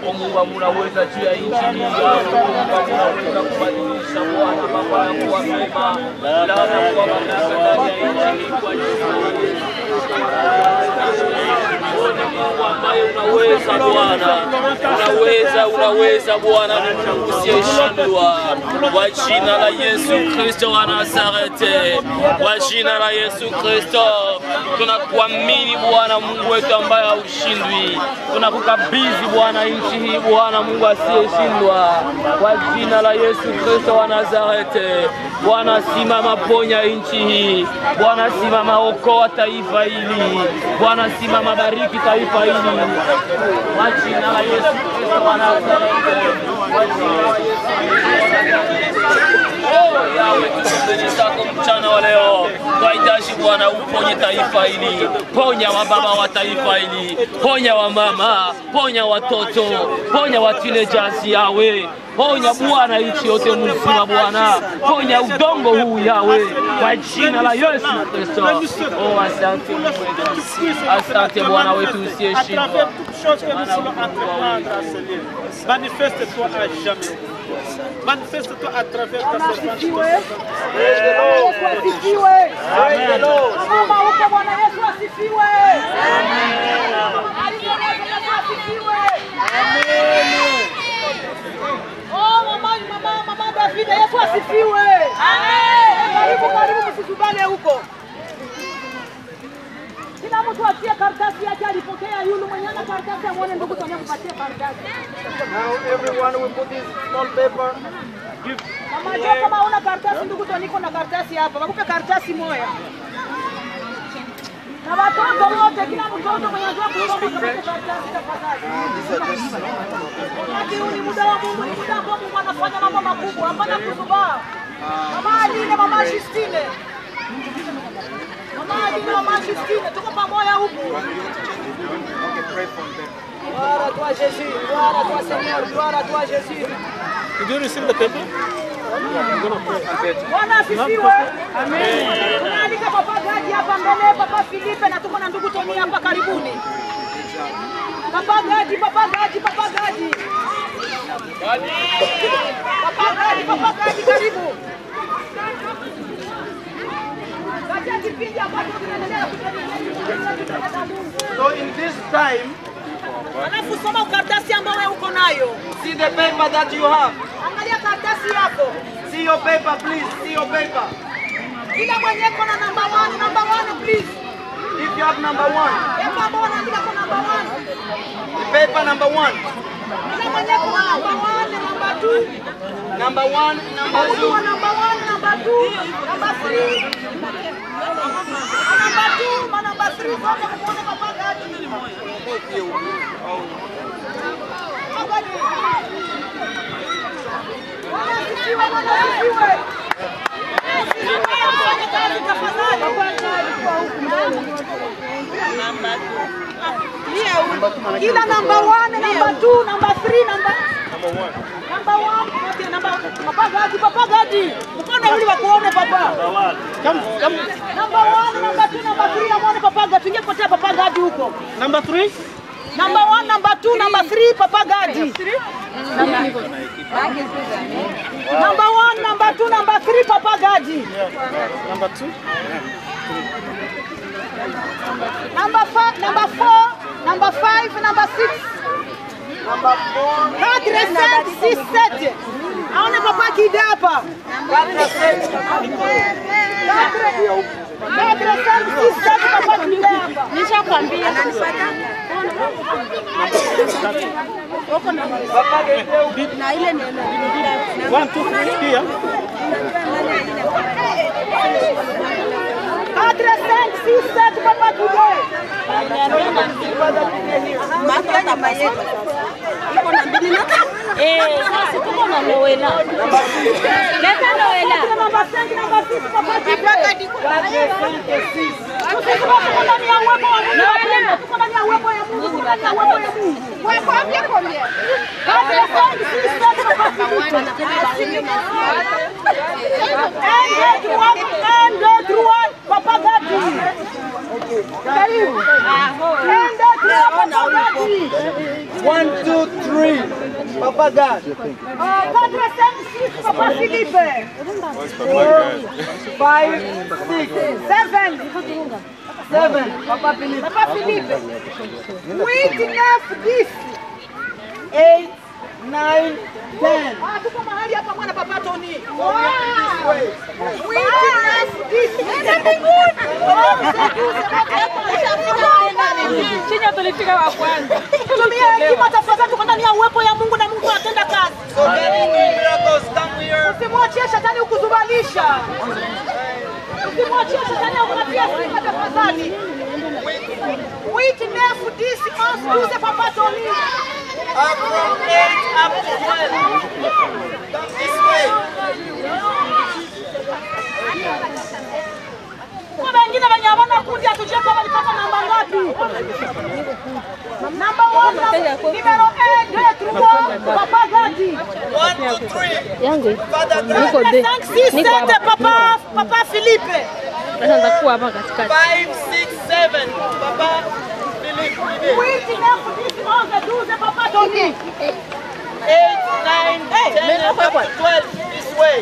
yako Mungu munaweza juu ya nchi hii yako Mungu munaweza kubadilisha Bwana mambo ya kuwa mema na kuwa mamlaka ndani ya nchi hii kwa jina la Yesu. Wewe ni Mungu ambaye unaweza Bwana, unaweza, unaweza Bwana, ni Mungu usiyeshindwa. Kwa jina la Yesu Kristo wa Nazareti, kwa jina la Yesu Kristo tunakuamini Bwana Mungu wetu ambaye haushindwi. Tunakukabidhi Bwana nchi hii Bwana Mungu asiyeshindwa, kwa jina la Yesu Kristo wa Nazareti. Bwana simama, ponya nchi hii Bwana, simama, okoa taifa hili Bwana, simama, bariki taifa hili kwa jina la Yesu Kristo wa Nazareti, kwa jina la Yesu Oh, Yawe, tukumbeni zako mchana wa leo. Twahitaji Bwana uponye taifa hili, ponya wababa wa taifa hili, ponya wamama, ponya watoto, ponya wa teenagers Yawe, ponya Bwana nchi yote mzima Bwana, ponya udongo huu Yawe, kwa jina la Yesu Kristo. Oh, asante Mungu wetu, asante Bwana wetu à usiyeshindwa. travers toutes choses que nous voulons entreprendre, Seigneur. Manifeste-toi à jamais. Manifeste-toi à travers ta servante. Yesu asifiwe. Mama huko Bwana Yesu asifiwe. Alipoleta Yesu asifiwe. Oh mama mama mama David Yesu asifiwe. Karibu karibu msisubane huko. Kila mtu atie karatasi yake alipokea yule mwenye ana karatasi amwone ndugu Tonia kupatia karatasi. Now everyone will put this small paper. Give Mama Jo kama una karatasi ndugu Toniko na karatasi hapa. Wakupe karatasi moja. Na watoto wote, kila mtoto mwenye anajua kusoma kapate karatasi tafadhali. Wakati huu ni muda wa Mungu, ni muda ambao Mungu anafanya mambo makubwa, hapana kuzubaa. Mama Aline, mama Justine. Mama Aline, mama Justine, tuko pamoja huku. Gloire à toi Jésus, gloire à toi Seigneur, gloire à toi Jésus. Did you receive the paper? Bwana asifiwe. Amen. Tunaalika Papa Gadi hapa mbele, Papa Filipe na tuko na ndugu Toni hapa karibuni. Papa Gadi, Papa Gadi, Papa Gadi. Papa Gadi, Papa Gadi karibu. Katika kipindi ambacho tunaendelea kutengeneza Mungu. So in this time, Alafu soma karatasi ambayo wewe uko nayo. see the paper that you have. Angalia karatasi yako. See your paper, please. See your paper. Kila mwenye kona namba 1, namba 1 please. If you have number one, Hebu ambao wanaandika kwa namba 1. the paper number one, Kila mwenye kuna namba 1, namba 2, number one, number mtu two, wa namba 1, namba 2, namba 3. Namba 2, ma namba 3 zote muone Papa Gadi. Papa Gadi. Bwana asifiwe, Bwana asifiwe. Fanya kazi tafadhali. Kila namba 1, namba 2, namba 3, namba Number one, okay, number, Papa Gadi, Papa Gadi. Mkono uli wakuone Papa. come, come. Number one, number two, number three, namwone Papa Gadi. Tuingie kupotea Papa Gadi huko. Number three, Number one, number two, number three, Papa Gadi. Number one, number two, number three, Papa Gadi. number two, Number five, number four, number five, number six. number four, Quatre, cinq, six, sept. Aone Papa Kide hapa. Quatre, quatre, cinq, six, sept, Papa Kide hapa. Nishakwambia. one, two, three, here. Quatre, cinq, six, sept, Papa Kide. Eh, sasa tuko na Noela. Leta Noela. Number cinq, number six, Papa Kide. Tuko ndani ya uwepo wa Mungu. Tuko ndani ya uwepo ya Mungu. Tuko ndani ya uwepo ya Mungu. Uwepo wake combien? Quatre, cinq, six, sept, Papa Kide. Un, deux, trois, un, deux, trois, Papa Gadi. Karibu. Un, deux, Declare Papa Gadi. One, two, three. Papa God. Uh, Quatre, cinq, six, Papa Philippe. Four, five, six, Seven, seven. Papa Philippe. Papa Philippe. Huit, neuf, dix. Eight, nine, ten. Ah, tuko mahali hapa mwana Papa Tony. Wow. Huit, neuf, dix. Nenda mbinguni. Chinya tulifika wa kwanza. Tumia hekima tafadhali, tuko ndani ya uwepo ya Mungu na Mungu anatenda kazi. So many miracles come here. Usimwachie shetani ukuzubalisha. Usimwachie shetani akupatia sifa tafadhali. Huit, neuf, dix, onze, douze, Papa Tony. Up from eight up to twelve. Come this way. Kuna wengine wenye hawana kundi hatujue kama walipata namba ngapi. Namba one, numero un, deux, trois, Papa Gadi. One, two, three. Yangu Father God. niko de. 5, 6, Niko 7, hapa. Papa, Papa Philippe. Sasa nitakuwa hapa katikati. Five, six, seven. Papa Philippe. Huit, neuf, dix, onze, douze, Papa Tony. Eight, nine, ten, and up to twelve. This way.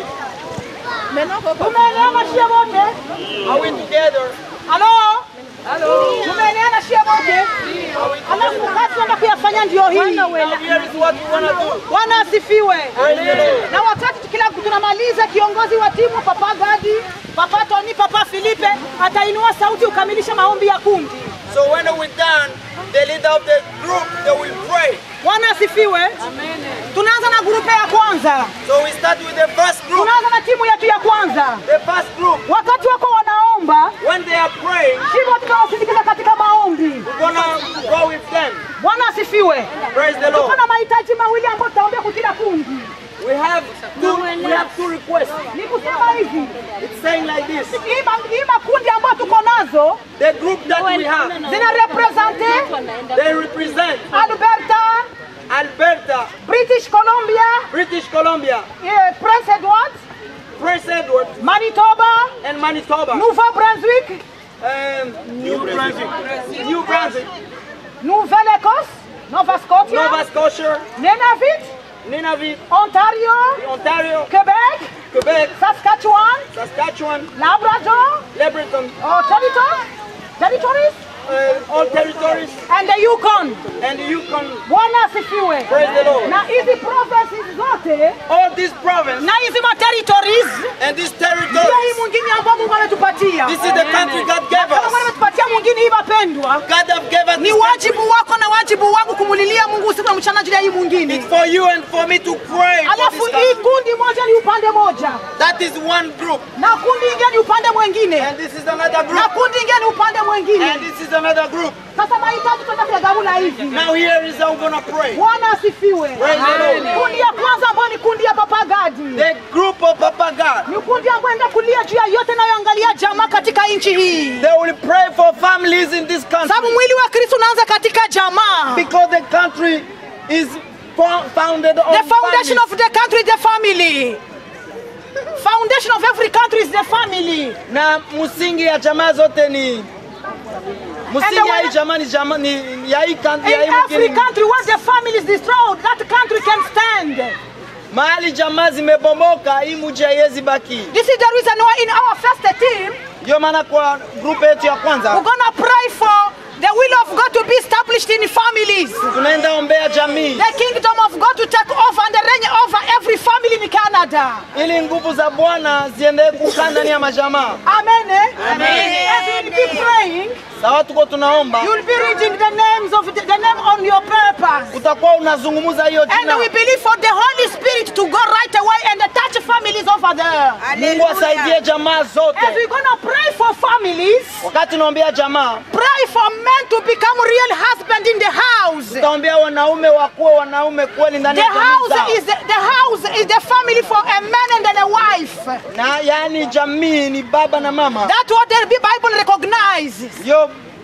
Tumeelewana shie wote? Are we together? Halo? Tumeelewana shie wote? Alafu kazi tunaenda kuyafanya ndio hii. Now here is what we wanna do. Bwana asifiwe. Praise the Lord. Na wakati tukila tunamaliza, kiongozi wa timu Papa Gadi, Papa Tony, Papa Philippe atainua sauti ukamilishe maombi ya kundi. So when we're done, the leader of the group they will pray. Bwana asifiwe. Tunaanza na grupe ya kwanza, So we start with the first group. tunaanza na timu yetu ya kwanza. The first group. Wakati wako wanaomba, When they are praying, hivyo tutawasindikiza katika maombi. we're gonna go with them. Bwana asifiwe. Praise the Tuko Lord. na mahitaji mawili ambayo tutaombea kwa kila kundi. We have two. We have two requests. Ni kusema hivi, It's saying like this. hii ma- hii makundi ambayo tuko nazo The group that we have, zina represente they represent Alberta, Alberta, British Columbia, British Columbia, eh, Prince Edward, Prince Edward, Manitoba, and Manitoba. Nouveau Brunswick, Um, New Brunswick. New Brunswick. Nouvelle-Écosse, Nova Scotia, Nova Scotia, Nunavut, Nunavut, Ontario, Ontario, Quebec, Quebec, Saskatchewan, Saskatchewan, Labrador, Labrador, oh, territory, territories, uh, all territories, and the Yukon. and the Yukon. Bwana asifiwe. Praise the Lord. Na hizi provinces zote All these province na hizi ma territories and this ndio hii territories. mwingine ambao Mungu ametupatia. This is the country God gave Kama Mungu us. ametupatia mwingine hii wapendwa, God have given us ni this country. wajibu wako na wajibu wangu kumulilia Mungu usiku na mchana juu ya hii mwingine. It's for you and for me to pray for Alafu this hii country. kundi moja ni upande moja That is one group. na kundi ingine ni upande mwingine And this is another na group. kundi ingine ni upande mwingine. And this is another group. Sasa mahitaji tunaenda kuyagawula hivi. Now here is how we're gonna pray. Bwana asifiwe. Praise the Lord. Kundi ya kwanza ambayo ni kundi ya Papa Gadi The group of Papa God. ni kundi ambayo enda kulia juu ya yote inayoangalia jamaa katika nchi hii, They will pray for families in this country. sababu mwili wa Kristo unaanza katika jamaa. Because the country is fo- founded on The foundation families. of the country is the family. Foundation of every country is the family. na msingi ya jamaa zote ni msingi And the ya hii one- jamaa ni jamaa ni ya hii country ya In hii every mwingine. country, once the family is destroyed, that country can stand. mahali jamaa zimebomoka hii mji haiwezi baki. This is the reason why in our first team, Ndio maana kwa group yetu ya kwanza we're gonna pray for the will of God to be established in families. tunaenda ombea jamii The kingdom of God to take over and reign over every family in Canada. ili nguvu za Bwana ziendelee kukaa ndani ya majamaa. Amen. eh? As you will be praying, Sawa, tuko tunaomba, you will be reading the names of the, the name on your papers. utakuwa unazungumza hiyo And jina. we believe for the Holy Spirit to go right away and touch families over there. Mungu asaidie jamaa As zote. we're gonna pray for families, Wakati unaombea jamaa, pray for men to become real husband in the house. utaombea wanaume wakuwe wanaume kweli ndani The ya jamii house zao. is the, the house is the family for a man and then a wife. na yani jamii ni baba na mama. That's what the Bible recognizes. Ndio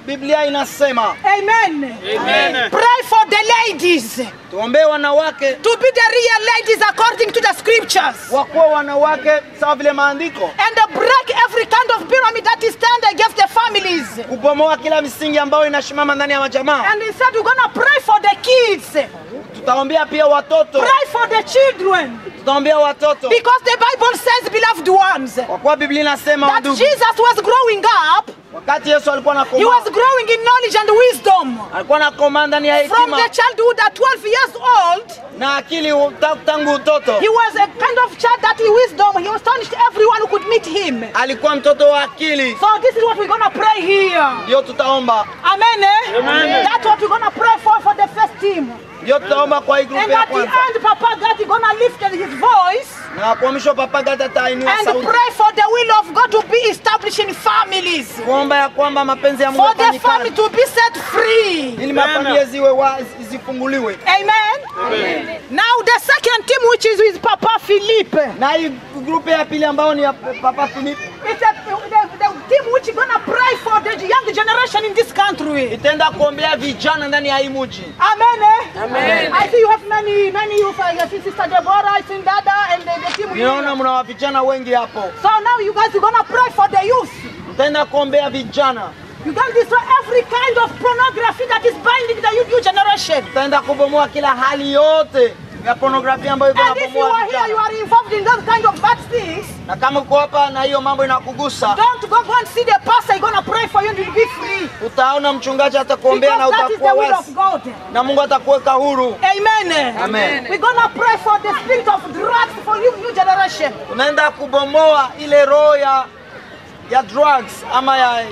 Biblia inasema Amen. Amen. Pray for the ladies tuombee wanawake to be the real ladies according to the scriptures. wakuwa wanawake sawa vile maandiko, And break every kind of pyramid that is stand against the families. kubomoa kila misingi ambayo inasimama ndani ya majamaa. And instead, we're gonna pray for the kids, Tutaombea pia watoto, pray for the children, tutaombea watoto because the Bible says, beloved ones, kwa kuwa Biblia inasema that ndugu, Jesus was growing up, wakati Yesu alikuwa he anakomaa, was growing in knowledge and wisdom. alikuwa anakomaa ndani ya From hekima the childhood at 12 years old, na akili u- ta- tangu utoto. he was a kind of child that in wisdom, he astonished everyone who could meet him. Alikuwa mtoto wa akili, So this is what we're gonna pray here. ndio tutaomba, Amen. eh? Amen. That's what we're gonna pray for for the first team. ndio tutaomba kwa hii And grupu ya at the kwanza, end, Papa God is gonna lift his voice na kwa mwisho Papa Gata atainua and sauti pray for the will of God to be established in families. kuomba ya kwamba mapenzi ya Mungu For the family yafanyikane to be set free. ili mafamilia ziwe wa, zifunguliwe. Amen. Now the second team, which is with Papa Philippe. Na hii grupu ya pili ambao ni ya Papa Philip It's a, the, the team which is gonna pray for the young generation in this country. itaenda kuombea vijana ndani ya hii mji. Amen. eh? Amen. I see you have many, many youth. I see Sister Deborah, I see Dada, and the, the team. here. Ninaona mna wa vijana wengi hapo, So now you guys are gonna pray for the youth. mtaenda kuombea vijana, You can destroy every kind of pornography that is binding the youth new generation. mtaenda kubomoa kila hali yote ya pornografia ambayo iko And if you nabomoa are here, you vijana. are involved in those kind of bad things. Na kama uko hapa na hiyo mambo inakugusa, Don't go, go and see the pastor. He's gonna pray for you and you'll be free. utaona mchungaji atakuombea na Because that is the utakuwa will of wazi, God. na Mungu atakuweka huru. Amen. Amen. We're gonna pray for the spirit of drugs for you new generation. Unaenda kubomoa ile roho ya ya drugs ama ya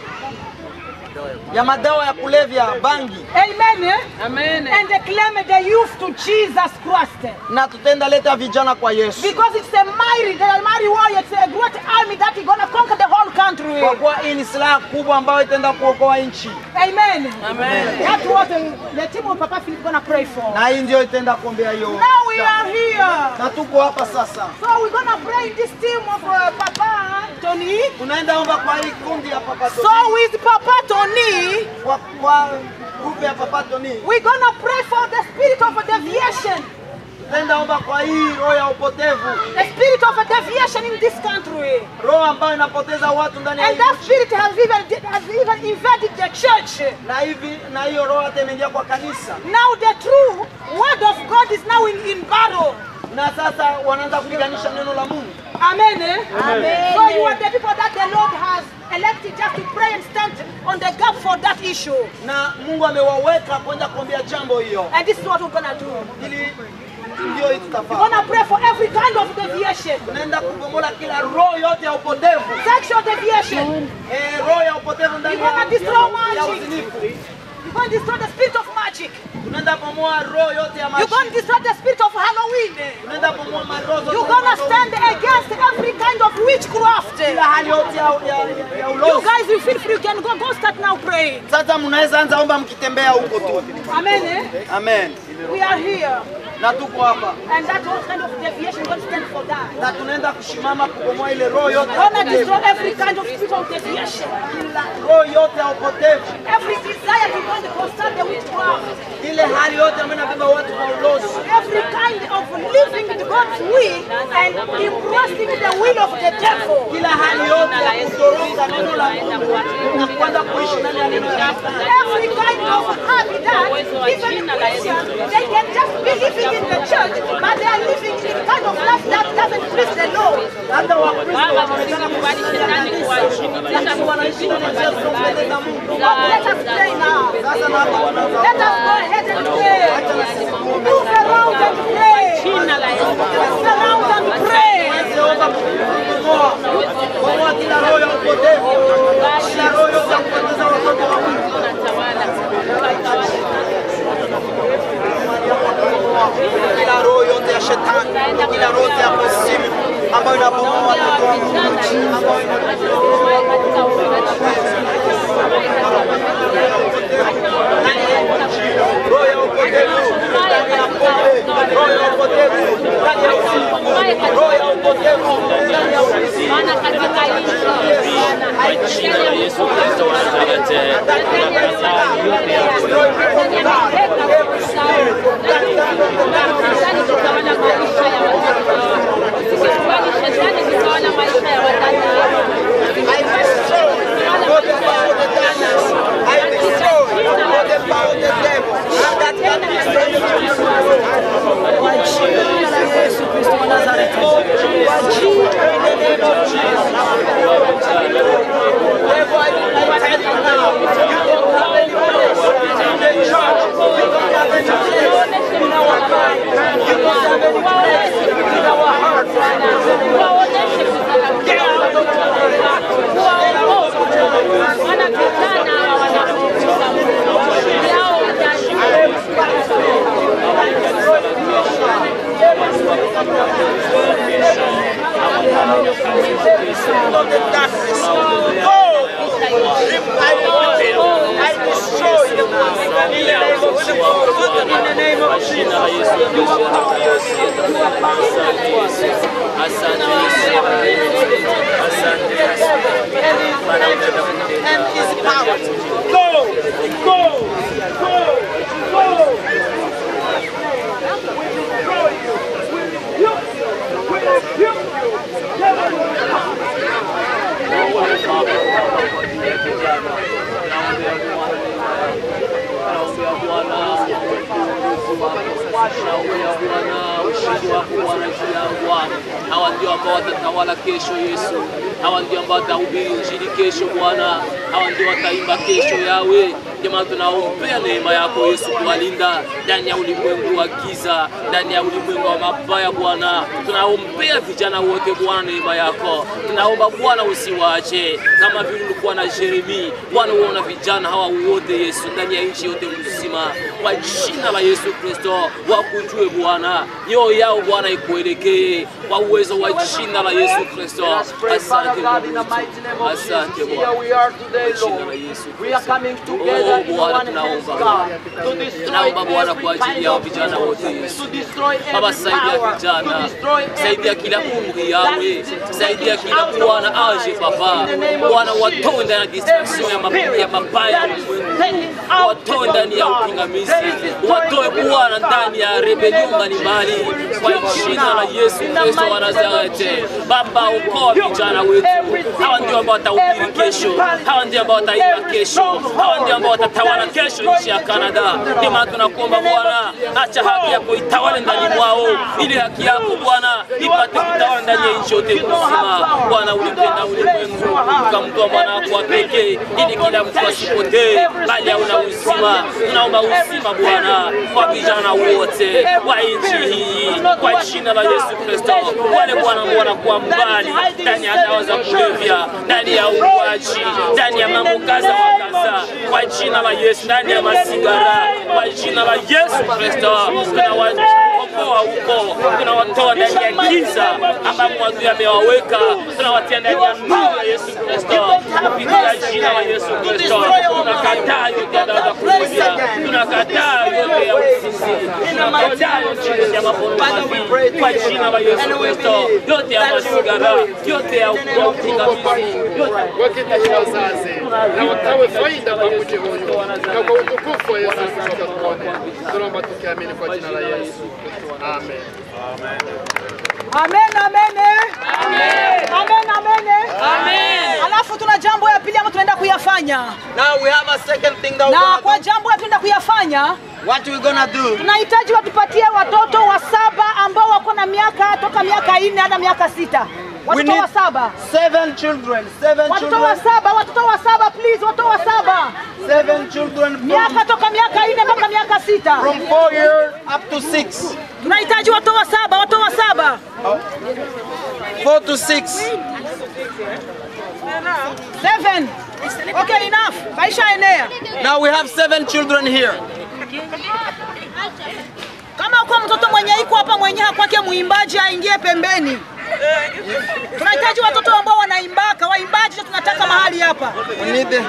ya madawa ya kulevya bangi, Amen. Amen. And claim the youth to Jesus Christ. na tutaenda leta vijana kwa Yesu, Because it's a mighty, the mighty warrior, it's a great army that is gonna conquer the whole country. kwa kuwa hii ni silaha kubwa ambayo itaenda kuokoa nchi, Amen. Amen. That's what the, the team of Papa Philip gonna pray for. na hii ndio itaenda kuombea hiyo. Now we are here. Na tuko hapa sasa, So we're gonna pray in this team of uh, Papa Tony. tunaenda omba kwa hii kundi ya Papa Tony, So with Papa Tony, kwa, kwa grupu ya Papa Tony, we're gonna pray for the spirit of deviation. tutaenda omba kwa hii roho ya upotevu, The spirit of deviation in this country. roho ambayo inapoteza watu ndani ya And hii that spirit has even, has even invaded the church. na hivi na hiyo roho hata imeingia kwa kanisa, Now the true word of God is now in, in battle. na sasa wanaanza kupiganisha neno la Mungu. Amen. eh? So you are the people that the Lord has elected just to pray and stand on the gap for that issue. na Mungu amewaweka kwenda kuombea jambo hiyo, And this is what we're gonna do. ili ndio hii We're tutafanya. gonna pray for every kind of deviation. Tunaenda kubomola kila roho yote ya upotevu, Sexual deviation. eh, roho ya upotevu ndani You wanna ya, destroy ya, magic? ya uzinifu. You're going to destroy the spirit of magic. Tunaenda bomoa roho yote ya You're going to mashi. destroy the spirit of Halloween. Tunaenda bomoa maroho zote. You're gonna stand against every kind of witchcraft. kila hali yote ya, ya, ya You ulozi. guys, you feel free. You can go, go start now praying. Sasa mnaweza anza omba mkitembea huko tu. Amen. Eh? Amen. We are here. Na tuko hapa And that's what kind of deviation we're going to stand for that. na tunaenda kushimama kubomoa ile roho yote ya We're going to upotevu. destroy every kind of spirit of deviation. Kila roho yote ya upotevu, Every desire to go to constant the witchcraft. ile hali yote ambayo inabeba watu kwa ulozi. Every kind of living in God's will and embracing the will of the devil. kila hali yote ya kutoroka neno la Mungu na kuanza kuishi ndani ya neno la Mungu. Every kind of habit that even Christians, they can just be living in the church, but they are living in a kind of life that doesn't please the Lord. Hata Wakristo wanaonekana kusikia kanisa, lakini wanaishi ndani ya njia zisizompendeza Mungu. But let us pray now. Sasa na hapa wanaanza Let us go ahead and pray. Move around and pray. Move around and pray. kuomba kubomoa kubomoa kila roho ya upotevu, kila roho yote ya kupoteza watoto wa Mungu. Kila roho yote ya shetani, kila roho yote ya kuzimu ambayo inabomoa watoto wa Mungu, ambayo roho ya upotevu ndani ya pombe, roho ya upotevu ndani ya usiku, roho ya upotevu ndani ya usiku. kwa jina la Yesu Kristo wa Nazareti. Tunakataa yote ya I destroy all the power of the darkness. I destroy all the power of the devil. And that can be Kwa jina la Yesu Kristo wa Nazareti. Kwa jina in the name of Jesus. Devil, I tell you now, you don't have any place in the church. You don't have any place in our mind. You don't have any place in our heart. Get out of our life. of the darkness. Go! I reveal. I destroy you. In the name of Jesus. In the name of Jesus. You are powerless. You are powerless. Asante Yesu. Asante Yesu. And his, and his power. Go! Go! Go! Go! We destroy you. We rebuke you. We rebuke you. Devil, hawa ndio ambao watatawala kesho Yesu, hawa ndio ambao watahubiri injili kesho Bwana, hawa ndio wataimba kesho yawe. Jamaa, tunaombea neema yako Yesu kuwalinda ndani ya ulimwengu wa giza, ndani ya ulimwengu wa mabaya Bwana. Tunaombea vijana wote Bwana, neema yako tunaomba Bwana, usiwaache kama vile ulikuwa na Jeremi Bwana, uona vijana hawa wote Yesu ndani ya nchi yote mzima, kwa jina la Yesu Kristo wakujue Bwana, mioyo yao Bwana ikuelekee kwa uwezo wa jina la Yesu Kristo. Let us pray, Father Asante God, in the Mungu. mighty name of Asante Jesus. Here Bwana. we are today, Kwa jina la Lord. Yesu We are Kristo. coming together Oh, in Bwana, one hands, tunaomba. God, to destroy Tunaomba Bwana every kwa ajili kind yao of vijana evil, wote Yesu. to destroy Baba, every saidia power, vijana, to destroy saidia kila everything umri that yawe, is saidia taken kila out of Bwana our aje lives. Baba, In the name of Bwana Jesus. watoe ndani ya distraction ya mab- ya mabaya ya ulimwengu, watoe ndani ya upingamizi, watoe Bwana ndani ya rebelion mbalimbali, kwa jina la Yesu Kristo wa Nazareti. Baba, okoa vijana wetu, hawa ndio ambao watahubiri kesho, hawa ndio ambao wataimba kesho, hawa ndio ambao watatawala kesho nchi ya Kanada. Ndio maana tunakuomba Bwana, acha haki yako itawale ndani mwao, ili haki yako Bwana ipate kutawala ndani ya nchi yote mzima. Bwana, ulipenda ulimwengu ukamtoa mwana wako wa pekee, ili kila mtu asipotee, bali awe na uzima. Tunaomba uzima Bwana kwa vijana wote wa nchi hii, kwa jina la Yesu Kristo. Wale Bwana ambao wanakuwa mbali ndani ya dawa za kulevya, ndani ya uuaji, ndani ya mambo kadha wa kadha, kwa jina la Yesu, ndani ya masigara, kwa jina la Yesu Kristo tunawaokoa huko, tunawatoa ndani ya giza ambamo adui amewaweka, tunawatia ndani ya nuru ya Yesu Kristo, kupitia jina la Yesu Kristo. Tunakataa yote ya dawa za kulevya, tunakataa yote ya uzinzi, tunakataa yote ya maporomaki kwa jina la Yesu Kristo, yote ya masigara, yote ya upingamizi, yote wakitashi wazazi na wakawe faida kwa mji huyu na kwa utukufu wa Yesu Kristo tuone. Tunaomba tukiamini kwa jina la Yesu. Amen. Amen, amen. Amen, amen. Amen. Alafu tuna jambo ya pili ambayo tunaenda kuyafanya. Now we have a second thing that Na we're kwa gonna jambo ya tunaenda kuyafanya, do. What we're gonna do? tunahitaji watupatie watoto wa saba ambao wako na miaka toka miaka nne hadi miaka sita. We Watoto need wa saba. seven children. Seven Watoto wa children. saba, watoto wa saba please, watoto wa saba. Seven children from, Miaka toka miaka nne mpaka miaka sita. from four years up to six. Tunahitaji watoto wa saba, watoto wa saba. Four to six. Seven. Okay, enough. Maisha enea. Now we have seven children here. Kama uko mtoto mwenye iko hapa mwenye kwake muimbaji aingie pembeni. Tunahitaji watoto ambao wanaimbaka, waimbaji ndio tunataka mahali hapa. We need the,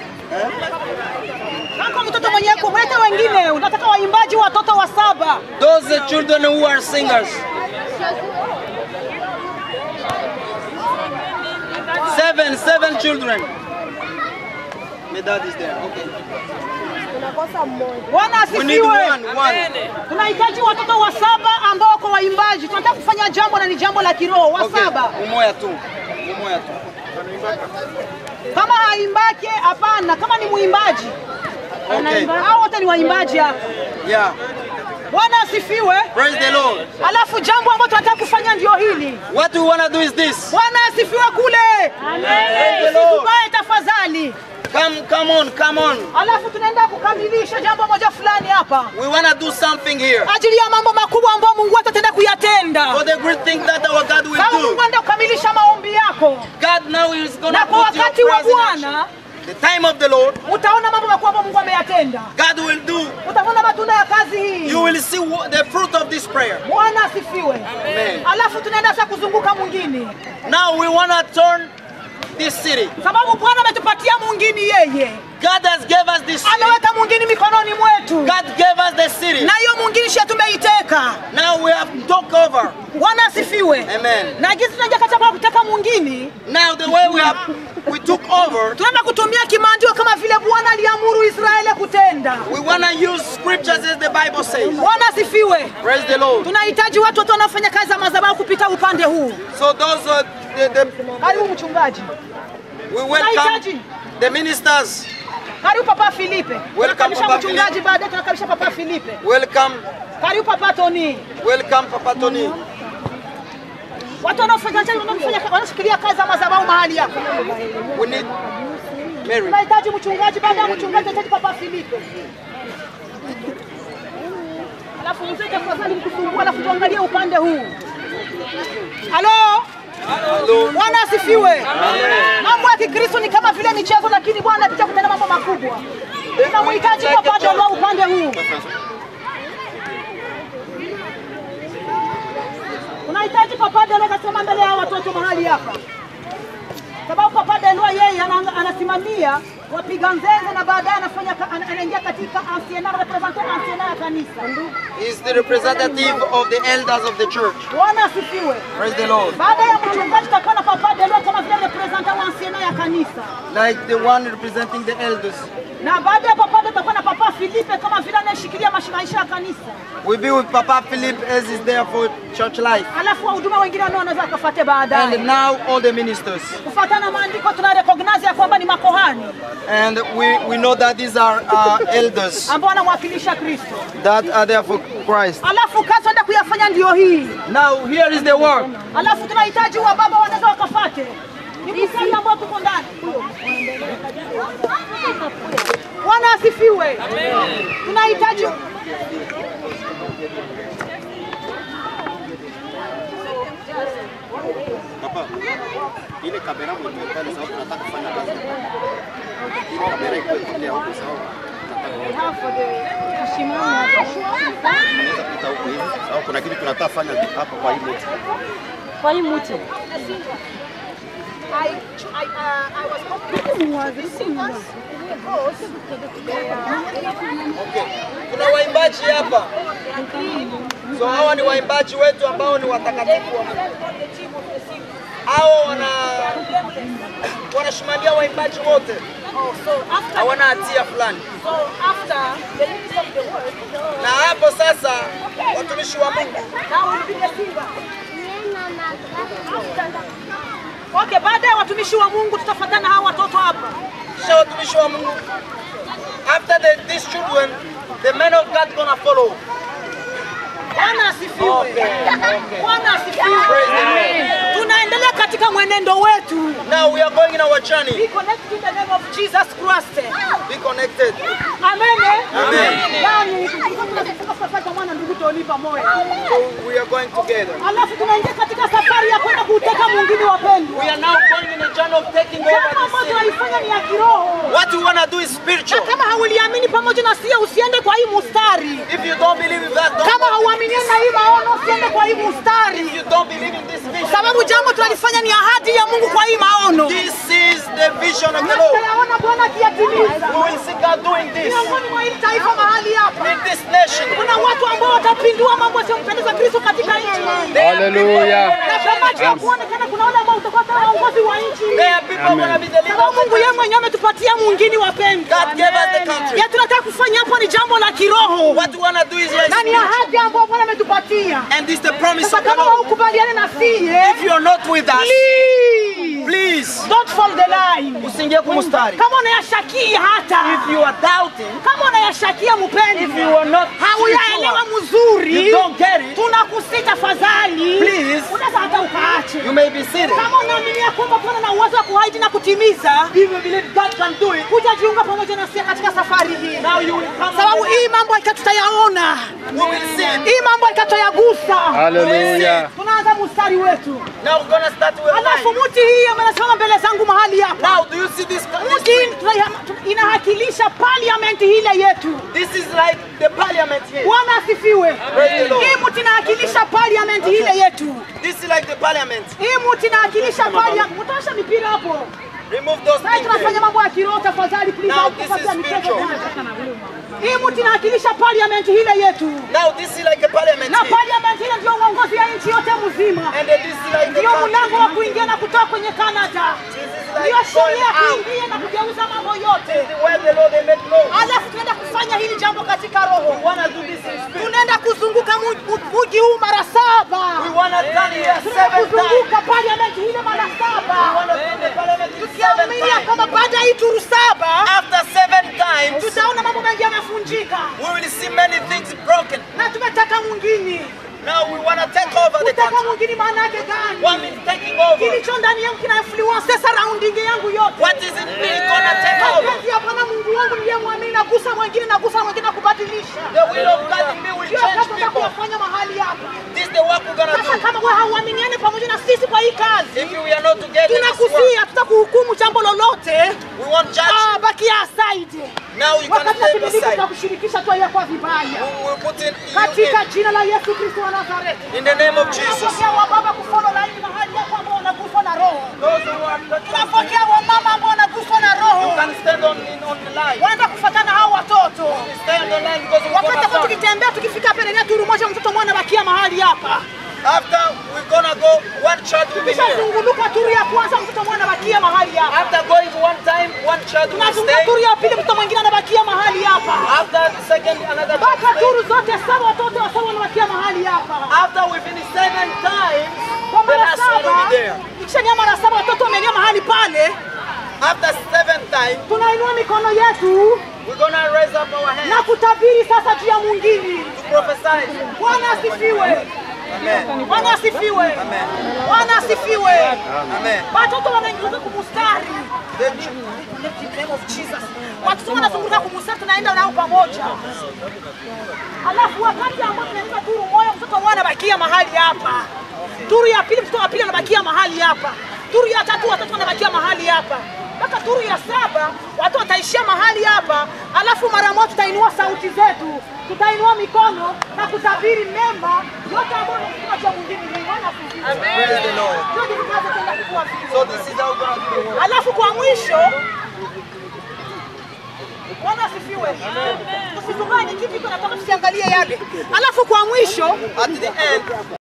Kama mtoto mwenye iko mwete wengine, unataka waimbaji watoto wa saba. those the children who are singers. Seven, seven children. My dad is there. Okay. Bwana We need asifiwe. one, one. Tunahitaji watoto wa saba ambao wako waimbaji. Tunataka kufanya jambo na ni jambo la kiroho. Wa Okay. saba Umoja tu. Umoja tu. kama haimbake, hapana. Kama ni mwimbaji, Okay. hao wote ni waimbaji hapa. Yeah. Bwana asifiwe. Praise the Lord. Alafu jambo ambalo tunataka kufanya ndio hili. What we want to do is this. Bwana asifiwe kule. Praise the Lord. Usitubae tafadhali. Come, come on, come on. Alafu tunaenda kukamilisha jambo moja fulani hapa We want to do something here. ajili ya mambo makubwa ambayo Mungu wetu ataenda kuyatenda. For the great thing that our God will Kama do. Mungu anaenda kukamilisha maombi yako, God now is going to na kwa put your wakati wa prayers in action. Bwana The time of the Lord, utaona mambo makubwa ambayo Mungu ameyatenda. God will do. Utaona matunda ya kazi hii. You will see what, the fruit of this prayer. Bwana asifiwe. Amen. Alafu tunaenda sasa kuzunguka mwingine, Now we want to turn this city. sababu Bwana ametupatia mwingine yeye, God has gave us this city. ameweka mwingine mikononi mwetu, God gave us the city. na hiyo mwingine shi tumeiteka. Now we have took over. Bwana asifiwe. Amen. Na jinsi tunaja katika kuteka mwingine, Now the way we have we took over, tunaenda kutumia kimaandiko kama vile Bwana aliamuru Israeli kutenda. we want to use scriptures as the Bible says. Bwana asifiwe. Praise the Lord. Tunahitaji watu wote wanaofanya kazi za madhabahu kupita upande huu. So those are the, the Karibu mchungaji, we welcome the ministers. karibu Papa Filipe. Tunakaribisha Papa mchungaji, baadaye tunakaribisha Papa Filipe. Welcome, Karibu Papa Tony. welcome Papa Tony. Watu wanaofanya wanaofanya wanashikilia kazi za madhabahu mahali hapa. We need Mary. Tunahitaji mchungaji, baada ya mchungaji tunahitaji Papa Filipe. Alafu mzee tafadhali mkusumbua, alafu tuangalie upande huu. Halo? Bwana asifiwe. Mambo ya Kikristo ni kama vile michezo, lakini Bwana anapita kutenda mambo makubwa. Tunamhitaji Papa Dolo upande huu. Unahitaji Papa Dolo kasimama mbele ya watoto mahali hapa, sababu Papa Dolo yeye ana- anasimamia wapiga nzenze na baadaye anafanya ka- ana- anaingia katika anciena represente anciena ya kanisa. He's the representative of the elders of the church. Bwana asifiwe. Praise the Lord. Baada ya mchungaji tutakuwa na Papa Delo kama vile representa wa anciena ya kanisa, Like the one representing the elders. na baada ya Papa Delo tutakuwa na Papa Filipe kama vile anayeshikilia mashi- maisha ya kanisa, We'll be with Papa Philip as is there for church life. alafu wahudumu wengine nao wanaweza wakafuate baadaye. And now all the ministers. Kufuatana na maandiko tuna recognize ya kwamba ni makohani And we, we know that these are uh, elders ambao wanamwakilisha Kristo. that are there for Christ. Alafu kazi tunaenda kuyafanya ndio hii. Now here is the work. Alafu tunahitaji wa baba wanaweza wakafate. Ni mstari ambao tuko ndani. Bwana asifiwe. Tunahitaji ile kamera mwenye pale sababu tunataka kufanya kazi. Ile kamera iko ile huko sababu tunaweza kupita huko hivi sababu kuna kitu tunataka kufanya hapa kwa hii mti. Kwa hii mti. I, I, uh, I was Kuna waimbaji hapa. So hawa ni waimbaji wetu ambao ni watakatifu. wa Mungu. Hao wana wanasimamia waimbaji wote. Hawana hatia fulani. So after the release of the word, Na hapo sasa watumishi wa Mungu now will be the singer. Okay, baada ya watumishi wa Mungu tutafuatana hawa watoto hapa. kisha watumishi wa Mungu after the, these children the men of God gonna follow. Bwana asifiwe. Okay, okay. Bwana asifiwe. Praise the Lord. Tunaendelea katika mwenendo wetu. Now we are going in our journey. Be connected in the name of Jesus Christ. Be connected. Amen. Amen. Yaani tunafika safari kwa mwana ndugu Tony pamoja. So we are going together. Alafu tunaingia katika safari ya kwenda kuuteka mwingine wapendwa. We are now going in a journey of taking over Jambo the ambalo city. tunaifanya ni ya kiroho. What we wanna do is Na spiritual. kama hauliamini pamoja na sie usiende kwa hii mustari. If you don't believe in that, don't Kama go. hauamini na hii maono usiende kwa hii mustari. If you don't believe in this Kwa vision, sababu jambo tunalifanya ni ahadi ya Mungu kwa hii maono. this is the vision of Na the Lord. tutayaona Bwana akiyatimiza. We will see God doing this Miongoni mwa hili taifa mahali hapa. in this nation. Kuna watu ambao watapindua mambo yasiyompendeza Kristo katika nchi. Hallelujah. Na kama macho ya kuonekana kuna wale ambao utakuwa kama waongozi wa nchi. There are people who gonna be the leader Sababu of the Mungu yeye country. mwenyewe ametupatia mwingine wapendwa. God gave us the country. Ya tunataka kufanya hapo ni jambo la kiroho. What we wanna do is right Na ni ahadi ambayo Bwana ametupatia. And this is the promise Sasa of the kama Lord. haukubaliane na sie, If you're not with us, please please don't fall the line. usiingie kumustari. Kama unayashakia hata If you are doubting, kama unayashakia if you mpendwa, are not hauyaelewa spiritual, mzuri, you don't get it, tunakusi tafadhali, Please. unaweza hata ukaache. you may be seated. Kama unaamini ya kwamba Bwana na uwezo wa kuahidi na kutimiza, If you believe God can do it, kuja jiunga pamoja na sisi katika safari hii, now you will come. sababu hii mambo hakika tutayaona, We will see it. hii mambo hakika tutayagusa. Haleluya. Tunaanza mstari wetu, Now we're gonna start with alafu life. mti hii amenasimama mbele zangu mahali hapa. Now, do you see this? Mti hii tunaiha- inawakilisha parliament ile yetu. This is like the parliament here. Bwana asifiwe. Praise the Lord. Hii mti inawakilisha parliament ile yetu. This is like the parliament. Hii mti inawakilisha parliament. Mtosha mipira hapo. Remove those Sasa things tunafanya there. mambo ya kiroho tafadhali please. Now, au this kufanya is michezo spiritual. kwanza. Hii mti inawakilisha parliament ile yetu. Now, this is like a parliament Na here. parliament ile ndio uongozi ya nchi yote mzima. And then this is like the Ndio country. mlango wa kuingia na kutoka kwenye Canada. This is Ndio like going sheria ya out. kuingia na kugeuza mambo yote. Where the Lord they make laws. Alafu tunaenda kufanya hili jambo katika roho. We wanna do this in spirit. Tunaenda kuzunguka mu- mu- mji huu mara saba. We wanna turn here Tunaenda seven times. kuzunguka parliament ile mara We saba. wanna turn the parliament seven Tukiamini ya times. kwamba baada ya hii turu saba After seven times, tutaona mambo mengi yamefunjika, we will see many things broken. na tumetaka mwingine. Now we wanna take over the Kutaka country. mwingine maana yake One gani? is taking over. Kilicho ndani yangu kina influence surrounding yangu yote. What is in me gonna take over? Mapenzi ya Bwana Mungu wangu ndiye mwamini, nagusa mwingine, nagusa mwingine na kubadilisha. The will of God in me will Ndio change kazi people. tutakayofanya mahali hapa. This is the work we're gonna Sasa do. kama wewe hauaminiani pamoja na sisi kwa hii kazi, If we are not together in this work, tunakusia tutakuhukumu jambo lolote. we won't judge. Ah, bakia aside. Now you can Wakati stay kipindi hiki aside. tutakushirikisha tu kwa vibaya. We will put in you Katika jina la Yesu Kristo wa Nazareti. in, in the name of Jesus. Tunapokea wababa kufollow laini mahali hapo ambao wanaguswa na roho. Those who are not Tunapokea wamama ambao wanaguswa na you roho. can stand on in, on the line. Waenda kufuatana hao watoto. Stay on the line because we're Wakati gonna hapo start. tukitembea tukifika pale ni turu moja mtoto mwana bakia mahali hapa. After we're gonna go, one child will be here. Tukishazunguluka turu ya kwanza mtoto mwana bakia mahali hapa. After going one time, one child will Tunazunguka stay. turu ya pili mtoto mwingine anabakia mahali hapa. After the second, another Mpaka child turu zote saba watoto wa saba wanabakia mahali hapa. After we finish seven times, Kwa the mara last one will saba, be there. ikishania mara saba watoto wameingia mahali pale, After seven times, tunainua mikono yetu we're gonna raise up our hands na kutabiri sasa juu ya mwingine. to prophesy. Bwana asifiwe. Amen. Bwana asifiwe. Bwana asifiwe. Amen. Watoto wanaingia kumustari. The In the name of Jesus. Watoto wanazunguka kumustari, tunaenda nao pamoja. Alafu wakati ambao tunaenda turu moja, mtoto mmoja anabakia mahali hapa. Turu ya pili, mtoto wa pili anabakia mahali hapa. Turu ya tatu, watoto wanabakia mahali hapa. Mpaka turu ya saba watu wataishia mahali hapa, alafu mara moja tutainua sauti zetu, tutainua mikono na kutabiri mema yote ambayo ni cha mwingine. Bwana asifiwe. Praise the Lord. Ndio ndivyo tunavyokwenda kukua vile. So this is how we're gonna do the work. Alafu kwa mwisho Bwana asifiwe. Tusizunganye kitu iko natoka tusiangalie yale. Alafu kwa mwisho At the end,